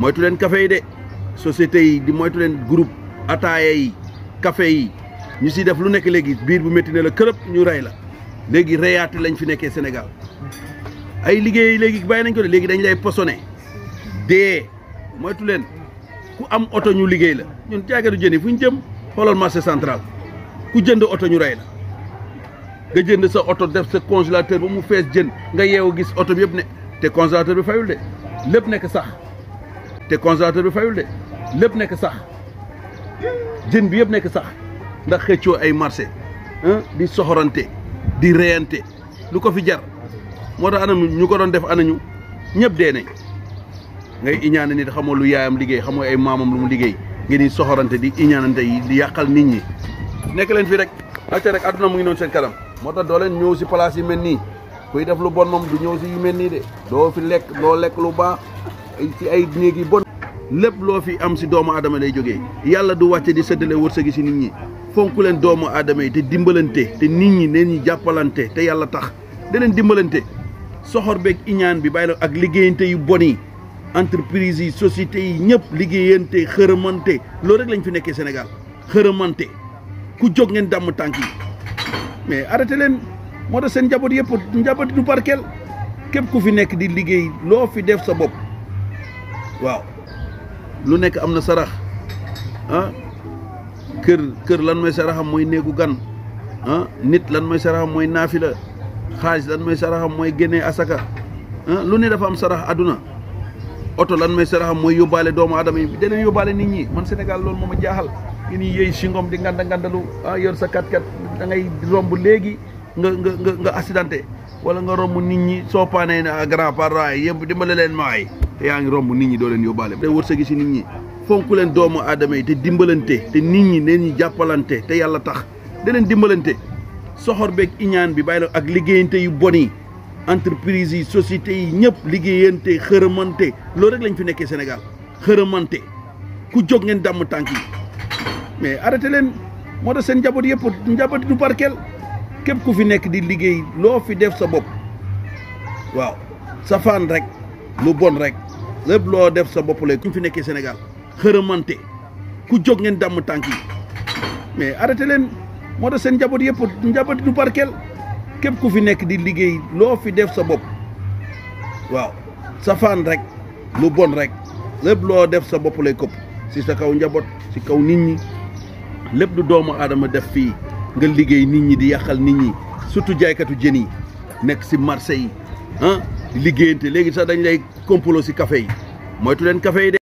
moytu leen café yi de société yi di moytu leen groupe ataaya yi café yi ñu si def lu nekk léegi biir bu métti ne la kërëb ñu rey la léegi reyaate lañ fi nekkee Sénégal ay liggéey léegi bàyyi nañ ko de léegi dañ lay posone dee moytu leen ku am oto ñu liggéey la ñun jaagadu jën yi fu ñu jëm xoolal marché central ku jënd oto ñu rey la nga jënd sa oto def sa congélateur ba mu fees jën nga yeewu gis oto bi yëpp ne te congélateur bi fayul de lépp nekk sax te congélateur bi fayul de lépp nekk sax jën bi yëpp nekk sax ndax xëccoo ay marché di soxorante di reyante lu ko fi jar moo tax anamu ñu ko doon def anañu ñëpp dee nañ ngay iñaane nit xamoo lu yaayam liggéey xamoo ay maamam lu mu liggéey ngeen di soxorante di iñaanante yi di yàqal nit ñi nekk leen fii rek acca rek àdduna mu ngi noonu seen kanam moo tax doo leen ñëw si place yi mel nii kuy def lu bon moom du ñëw si yu mel nii de doo fi lekk doo lekk lu baax ci ay néeg yi bon lépp loo fi am si doomu aadama lay jógee yàlla du wàcce di séddale wërsëgi si nit ñi fonk leen doomu aadama yi te dimbalante te nit ñi neen ñi jàppalante te yàlla tax da leen dimbalante soxor beeg iñaan bi bàyyi la ak liggéeyante yu bon yi entreprise yi société yi ñëpp liggéeyante xërëmante loolu rek lañ fi nekkee Sénégal xërëmante ku jóg ngeen dàmm tànk yi mais arrêté leen moo tax seen njaboot yëpp njaboot du barkeel képp ku fi nekk di liggéey loo fi def sa bopp waaw lu nekk am na sarax ah kër kër lan mooy saraxam mooy néegu gan ah nit lan mooy saraxam mooy naafila xaalis lan mooy saraxam mooy génnee asaka ah lu ne dafa am sarax àdduna oto lan mooy saraxam mooy yóbbaale doomu aadama yi da leen yóbbaale nit ñi man Sénégal loolu moo ma jaaxal ngi ni yëy singom di nganda ngandalu ah yor sa kat kat da ngay romb léegi nga nga nga nga accidenté wala nga romb nit ñi soo paanee ne grand parent yi yëpp dimbale leen maay te yaa ngi romb nit ñi doo leen yóbbaale day wërsëgi si nit ñi fonk leen doomu aadama yi te dimbalante te nit ñi neen ñi jàppalante te yàlla tax da leen dimbalante soxor beeg iñaan bi bàyyi la ak liggéeyante yu bon yi entreprise yi société yi ñëpp liggéeyante xërëmante loolu rek lañ fi nekkee Sénégal xërëmante ku jóg ngeen dàmm tànk yi mais arrêté leen moo tax seen njaboot yëpp njaboot du barkeel képp ku fi nekk di liggéey loo fi def sa bopp waaw safaan rek lu bon rek lépp loo def sa bopp lay ku fi nekkee Sénégal xërëmante ku jóg ngeen dàmm tànk yi mais arrêté leen moo tax seen njaboot yëpp njaboot du barkeel képp ku fi nekk di liggéey loo fi def sa bopp waaw safaan rek lu bon rek lépp loo def sa bopp lay këpp si sa kaw njaboot si kaw nit ñi lépp du doomu aadama def fii nga liggéey nit ñi di yàqal nit ñi surtout jaaykatu jën yi nekk si marché yi ah di liggéeyante léegi sax dañ lay complot si café yi moytu leen café yi de